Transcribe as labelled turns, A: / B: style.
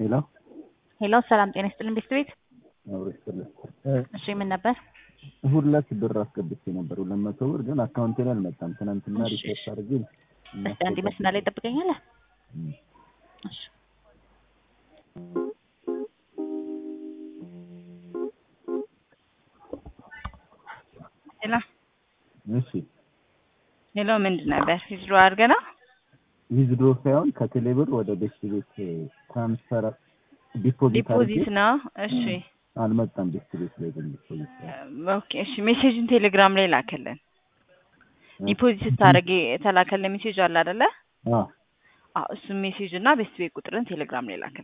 A: ሄሎ
B: ሄሎ ሰላም ጤና ይስጥልን ቤት ቤት
A: አብሮ ይስጥልኝ።
B: እሺ ምን ነበር?
A: እሑድ ዕለት ብር አስገብቼ ነበር ሁለት መቶ ብር ግን አካውንቴ ላይ አልመጣም። ትናንትና
B: እሺ።
A: ሪፖርት አድርጌ
B: እስቲ አንድ መስመር ላይ ጠብቀኛለህ?
A: እም።
B: እሺ
C: ሄሎ
A: እሺ
C: ሄሎ ምንድን ነበር ሂጅሮ አድርገህ ነው?
A: ዊዝድሮ ሳይሆን ከቴሌ ብር ወደ ቤት ቤት ትራንስፈር ዲፖዚት አድርጌ
C: ዲፖዚት ነው። እሺ
A: አልመጣም። ቤት ቤት ላይ ግን ዲፖዚት
C: ኦኬ እሺ ሜሴጅን ቴሌግራም ላይ ላከልን። ዲፖዚት ስታደርግ የተላከልን ሜሴጅ አለ አይደለ?
A: አ
C: አዎ እሱን ሜሴጅ እና ቤት ቤት ቁጥርን ቴሌግራም ላይ ላከልን።